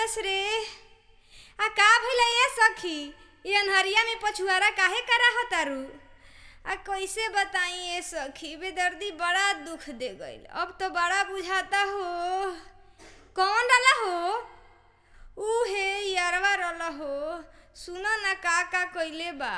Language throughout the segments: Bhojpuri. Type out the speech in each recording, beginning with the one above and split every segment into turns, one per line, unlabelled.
कैलस रे आ का भइल ए सखी ये अनहरिया में पछुआरा काहे करा तारू आ कैसे बताई ए सखी बेदर्दी बड़ा दुख दे गइल अब तो बड़ा बुझाता हो कौन डाला हो ऊ हे यारवा रला हो सुनो ना का का कइले बा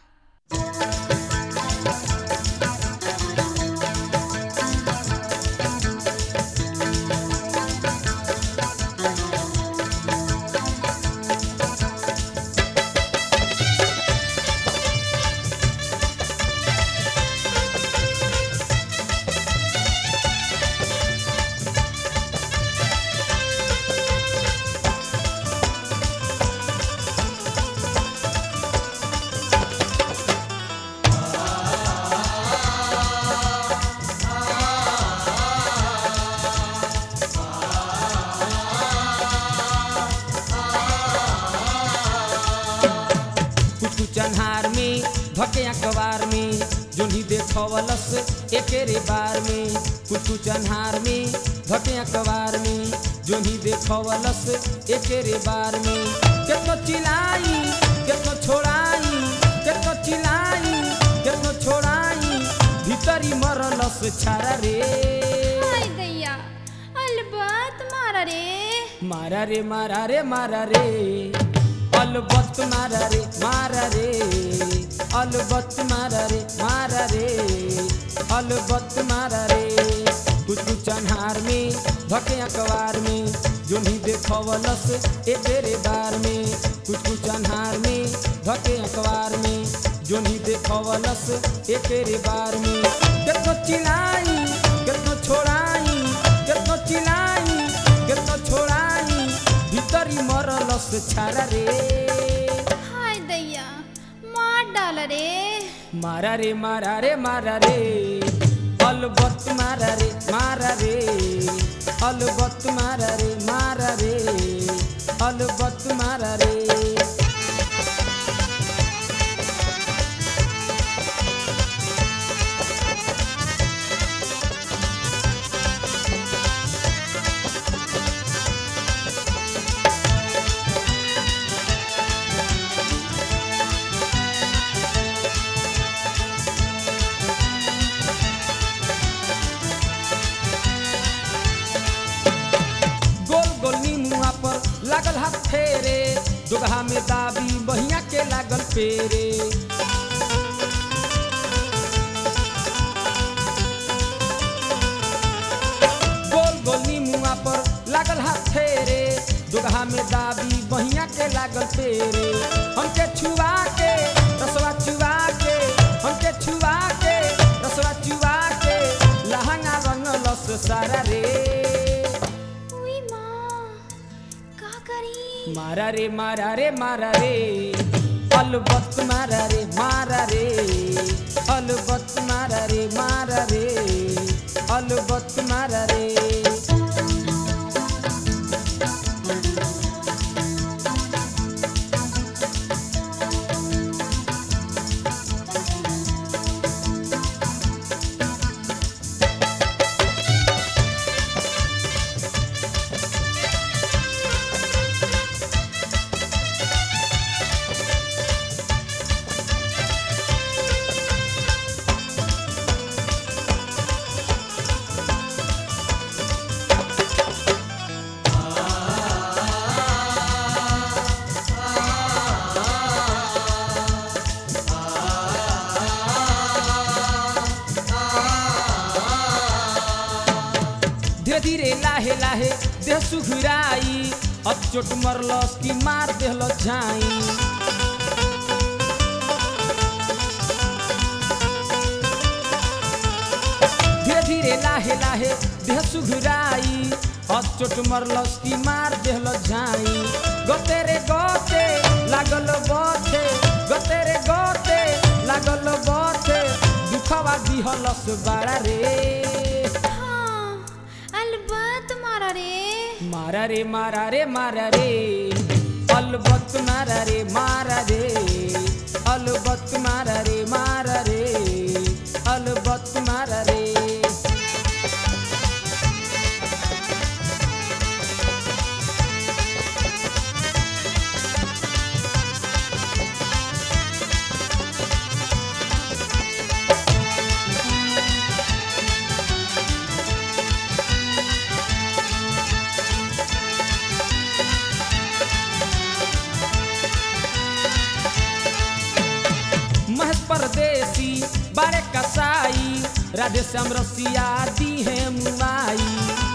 कुछ कुछ अन्हार में धके अखबार में जोनी देखवलस एकेरे बार में कुछ कुछ अन्हार में धके अखबार में जोनी देखवलस एकेरे बार में केतनो चिलाई केतनो छोड़ाई केतनो चिलाई केतनो छोड़ाई भीतरी मरलस छारा रे
हाय दैया अलबत मारा रे
मारा रे मारा रे मारा रे अलबत मारा रे मारा रे अलबत मारा रे मारा रे अलबत मारा रे कुछ कुछ अन्हार में धके अखबार में जो नहीं देखवलस ए तेरे बार में कुछ कुछ अन्हार में धके अखबार में जो नहीं देखवलस ए तेरे बार में केतनो चिलाई केतनो छोड़ाई केतनो चिलाई केतनो छोड़ाई भीतरी मरलस छारा रे
हाय दैया मार डाल रे
मारा रे मारा रे मारा रे अलबत मारा रे मारा रे अलबत मारा रे मारा रे अलबत मारा रे गोल गोल नीमुआ पर लागल हाथ फेरे दुगहा में दाबी बहिया के लागल पेरे गोल गोल नीमुआ पर लागल हाथ फेरे दुगहा में दाबी बहिया के लागल पेरे हमके छुआ के रसवा छुआ के हमके छुआ के रसवा छुआ के लहंगा रंगलस सारा रे
उई माँ का करी
मारा रे मारा रे मारा रे अलबत मारा रे मारा रे अलबत मारा रे मारा रे अलबत मारा रे धीरे धीरे लाहे लाहे देह सुघुराई अब चोट मरलस की मार देहल झाई धीरे धीरे लाहे लाहे देह सुघुराई अब चोट मरलस की मार देहल झाई गोते रे गोते लागल बथे गोते रे गोते लागल बथे दुखवा दिहलस बाड़ा रे
हाँ अलबत मारा रे
मारा रे मारा रे मारा रे अलबत मारा रे मारा रे अलबत मारा रे मारा रे अलबत मारा रे राधे श्याम रसिया दी है मुआई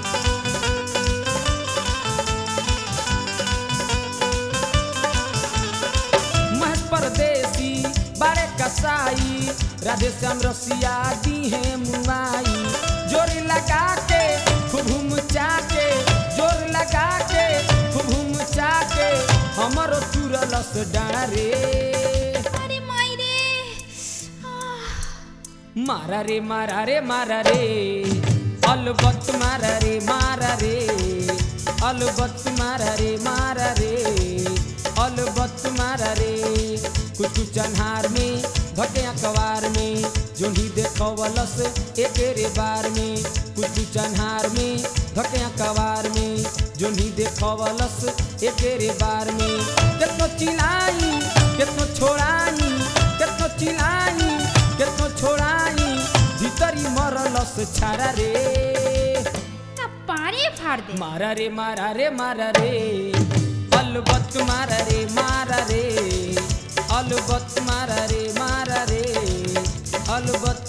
महज परदेसी बारे कसाई राधे श्याम रसिया दी है मुआई जोर लगा के खूब मुचा के जोर लगा के खूब मुचा के हमरो चुरलस डारे
अरे माई रे
मारा रे मारा रे मारा रे अलबत मारा रे मारा रे अलबत मारा रे मारा रे अलबत मारा रे कुछ कुछ अनहार में घटे अखबार में जोही देखवलस एक रे बार में कुछ कुछ अनहार में घटे अखबार में जोही देखवलस एक रे बार में केतनो चिलाई केतनो छोड़ाई केतनो चिलाई केतनो छोड़ाई भीतरी मरलस छारा रे
ना पारे फाड़ दे
मारा रे मारा रे मारा रे अलबत मारा रे मारा रे अलबत मारा रे मारा रे अलबत